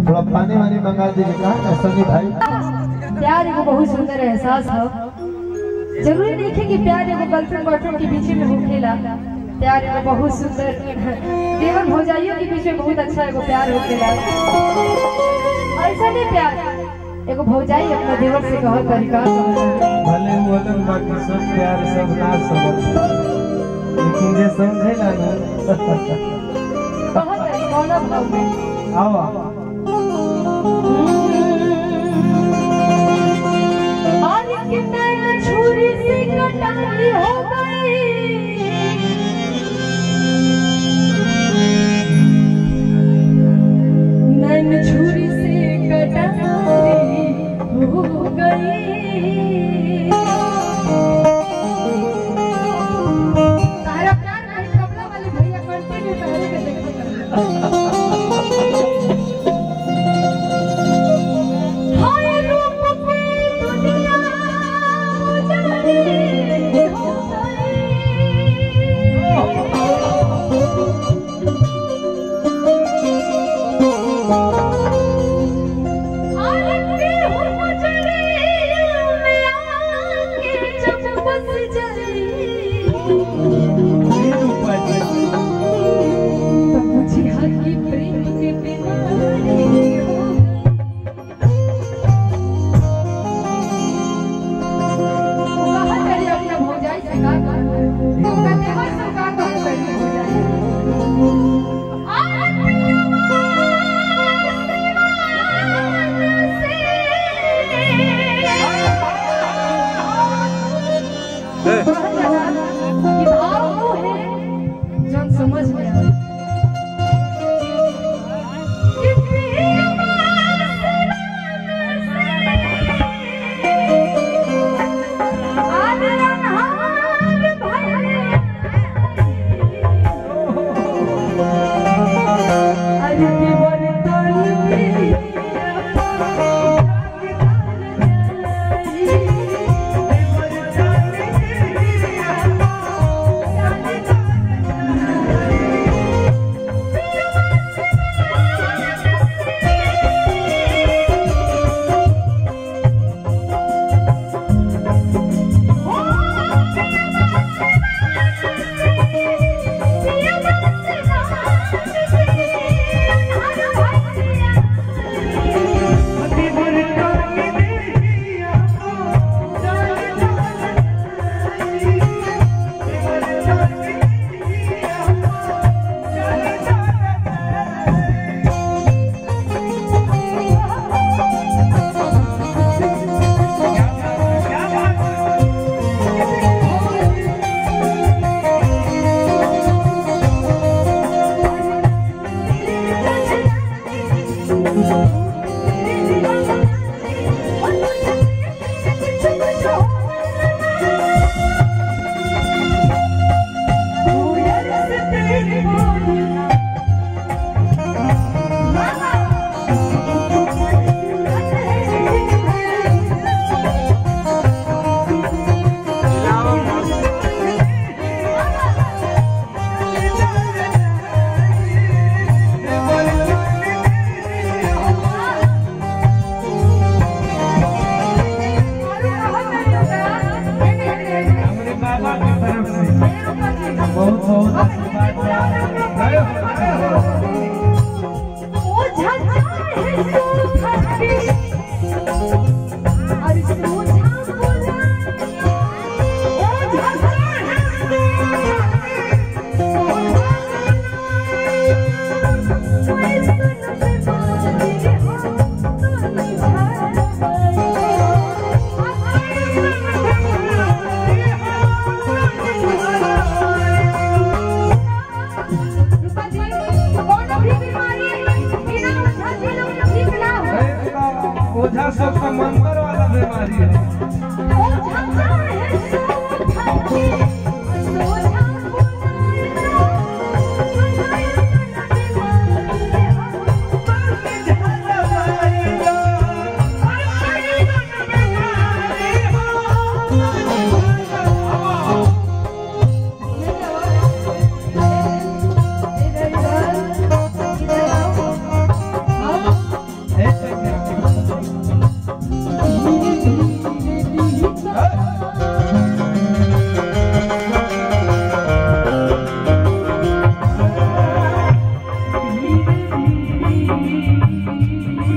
थोड़ा पानी वानी मंगा दीजिए कहा सनी भाई प्यार एगो बहुत सुंदर एहसास हो जरूरी नहीं है कि प्यार एगो गर्लफ्रेंड बॉयफ्रेंड के बीच में होखेला प्यार एगो बहुत सुंदर देवर भौजाइयों के बीच में बहुत अच्छा एगो प्यार होखेला ऐसा नहीं प्यार एगो भौजाई अपना देवर से कहत तरीका भले वो अलग बाकी सब प्यार सब ना समझ लेकिन जे समझेला ना कहत तरीका कौन भाव में आओ और कितने छुरी से कटाई हो गई नैन छुरी से कटाई हो गई तारा प्यार नहीं कपड़ा वाले भैया कंटिन्यू पहले के देखो हाय रूप की दुनिया उजाड़ी हो गई आरती हो मुझे में आके जब बस जाई तो मुझे हकी प्रेम की बीमारी हो कहा करी अपना भौजाई से का कर तू का देवर से का कर करी भौजाई जन समझ में आए हमारे बाबा की तरफ से बहुत बहुत आशीर्वाद ओझा सब समंदर वाला बीमारी है इधर इधर इधर आओ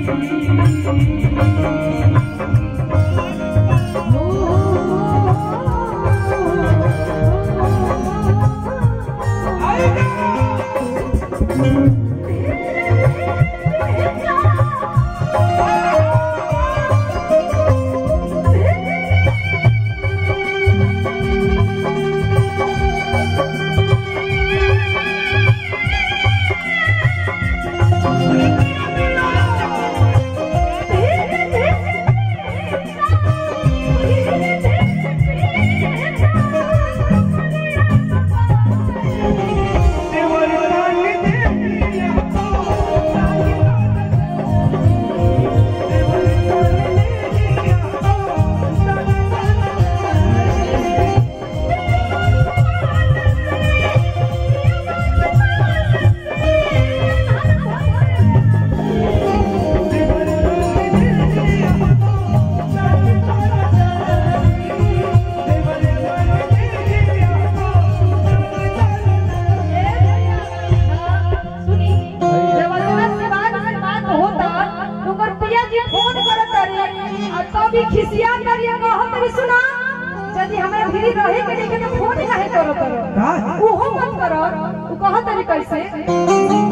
सुनी जब अतना से बात से बात होता तो ओकर पिया जी फोन करत रही आ तब भी खिसिया करिया कहत रही सुना यदि हमरा भिरी रहे के लेके तो फोन काहे करो करो का उहो मत करो उ कहत रही कैसे